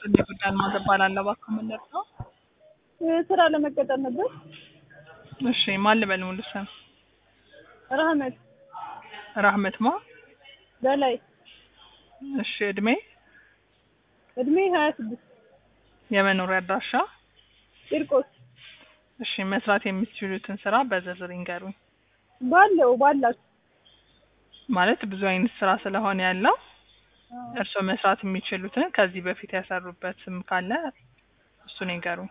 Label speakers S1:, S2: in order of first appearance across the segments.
S1: ይስጥልኝ ጉዳይ አልማዝ እባላለሁ። እባክዎ ምን ልርዳዎ?
S2: ስራ ለመቀጠር ነበር።
S1: እሺ ማን ልበል ሙሉ ስም?
S2: ረህመት
S1: ራህመት ማ?
S2: በላይ
S1: እሺ እድሜ?
S2: እድሜ ሀያ ስድስት
S1: የመኖሪያ አድራሻ?
S2: ቂርቆስ
S1: እሺ መስራት የሚችሉትን ስራ በዝርዝር ይንገሩኝ።
S2: ባለው ባላችሁ
S1: ማለት ብዙ አይነት ስራ ስለሆነ ያለው እርስዎ መስራት የሚችሉትን ከዚህ በፊት ያሰሩበትም ካለ እሱን ይንገሩኝ።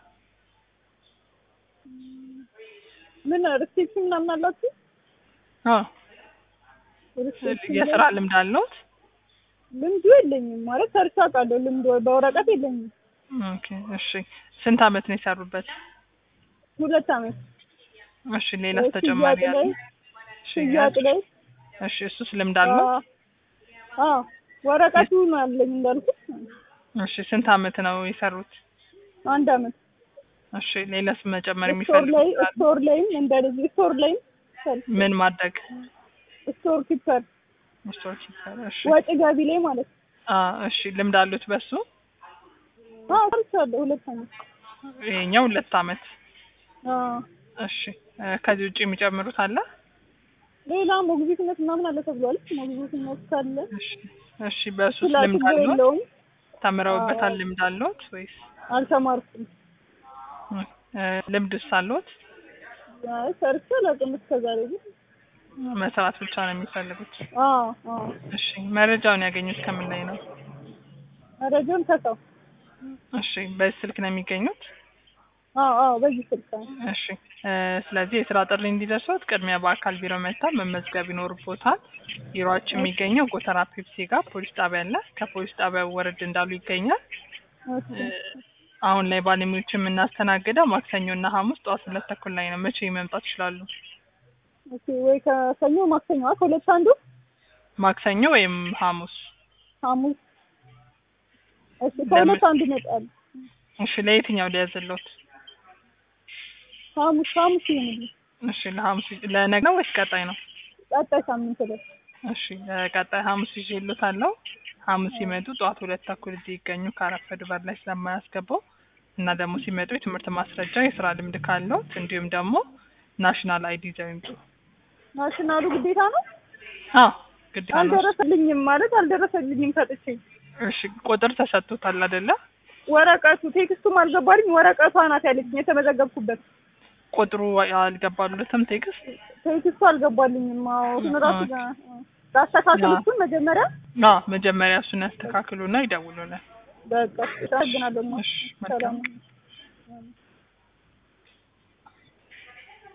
S2: ምን ሪሴፕሽን ምናምን አላችሁ?
S1: አዎ
S2: ሪሴፕሽን
S1: የስራ
S2: ላይ
S1: ልምድ አለዎት?
S2: ልምዱ የለኝም ማለት ሰርቼ አውቃለሁ። ልምዱ በወረቀት የለኝም።
S1: ኦኬ እሺ ስንት አመት ነው የሰሩበት?
S2: ሁለት አመት
S1: እሺ ሌላስ ተጨማሪ
S2: ሽያጭ
S1: ያለ?
S2: ላይ
S1: እሺ
S2: ሽያጭ ላይ
S1: እሺ እሱስ ልምድ አለው?
S2: አዎ ወረቀቱ ነው ያለኝ እንዳልኩት
S1: እሺ ስንት አመት ነው የሰሩት?
S2: አንድ አመት
S1: እሺ ሌላስ መጨመር
S2: ስቶር ላይ
S1: የሚፈልጉት? ካለ?
S2: ስቶር ላይም እንደዚህ ስቶር ላይም ሰርቼ
S1: ምን ማድረግ?
S2: ስቶር ኪፐር
S1: ስቶር ኪፐር። እሺ
S2: ወጪ ገቢ ላይ ማለት ነው።
S1: አ እሺ ልምድ አሉት በሱ?
S2: አዎ ሰርቻለሁ ሁለት አመት።
S1: ይሄኛው ሁለት አመት።
S2: አዎ
S1: እሺ እ ከዚህ ውጭ የሚጨምሩት አለ?
S2: ሌላ ሞግዚትነት ምናምን አለ ተብሏል። ሞግዚትነት ካለ
S1: እሺ እሺ በሱስ
S2: ስላ
S1: ልምድ
S2: ችግር
S1: አለዎት?
S2: የለውም።
S1: ተምረውበታል?
S2: አዎ።
S1: ልምድ አለዎት ወይስ
S2: አልተማርኩም።
S1: እ ልምድስ አለዎት?
S2: አይ ሰርቼ አላውቅም እስከዛሬ ግን።
S1: መስራት ብቻ ነው የሚፈልጉት?
S2: አዎ አዎ
S1: እሺ መረጃውን ያገኙት ከምን ላይ ነው?
S2: መረጃውን ከሰው
S1: እሺ በዚህ ስልክ ነው የሚገኙት?
S2: አዎ አዎ በዚህ ስልክ ነው።
S1: እሺ እ ስለዚህ የስራ ጥሪ እንዲደርሶት ቅድሚያ በአካል ቢሮ መጥተው መመዝገብ ይኖርቦታል። ቢሮአችን የሚገኘው ጎተራ ፔፕሲ ጋር ፖሊስ ጣቢያ አለ። ከፖሊስ ጣቢያው ወረድ እንዳሉ ይገኛል።
S2: እሺ
S1: እ አሁን ላይ ባለሙያዎች የምናስተናግደው ማክሰኞ እና ሐሙስ ጠዋት ሁለት ተኩል ላይ ነው። መቼ መምጣት ይችላሉ?
S2: ኦኬ ወይ ከሰኞ ማክሰኞ አ ከሁለት አንዱ
S1: ማክሰኞ ወይም ሐሙስ?
S2: ሐሙስ እሺ ከሁለት
S1: ለምን?
S2: አንዱ እመጣለሁ።
S1: እሺ ለየትኛው ሊያዝልዎት?
S2: ሐሙስ ሐሙስ ይሁንልኝ።
S1: እሺ ለሐሙስ ለነገ ነው ወይስ ቀጣይ ነው?
S2: ቀጣይ ሳምንት ላይ
S1: እሺ ቀጣይ ሐሙስ ይዤልዎታለሁ። ሐሙስ ሲመጡ ጠዋት ሁለት ተኩል እዚህ ይገኙ። ካረፈዱ በር ላይ ስለማያስገባው እና ደግሞ ሲመጡ የትምህርት ማስረጃ፣ የስራ ልምድ ካለዎት እንዲሁም ደግሞ ናሽናል አይዲ ይዘው ይምጡ።
S2: ናሽናሉ ግዴታ ነው።
S1: አዎ ግዴታ ነው።
S2: አልደረሰልኝም ማለት አልደረሰልኝም ሰጥቼ
S1: እሺ ቁጥር ተሰጥቶታል አይደለ?
S2: ወረቀቱ ቴክስቱም አልገባልኝ። ወረቀቷ ናት ያለችኝ የተመዘገብኩበት
S1: ቁጥሩ አልገባሉትም ቴክስት?
S2: ቴክስቱ አልገባልኝም። አዎ እሱን ራሱ ላስተካክል
S1: አዎ።
S2: እሱን መጀመሪያ
S1: አዎ መጀመሪያ እሱን ያስተካክሉና ይደውሉልን።
S2: በቃ አመሰግናለሁ።
S1: እሺ መልካም
S2: ሰላም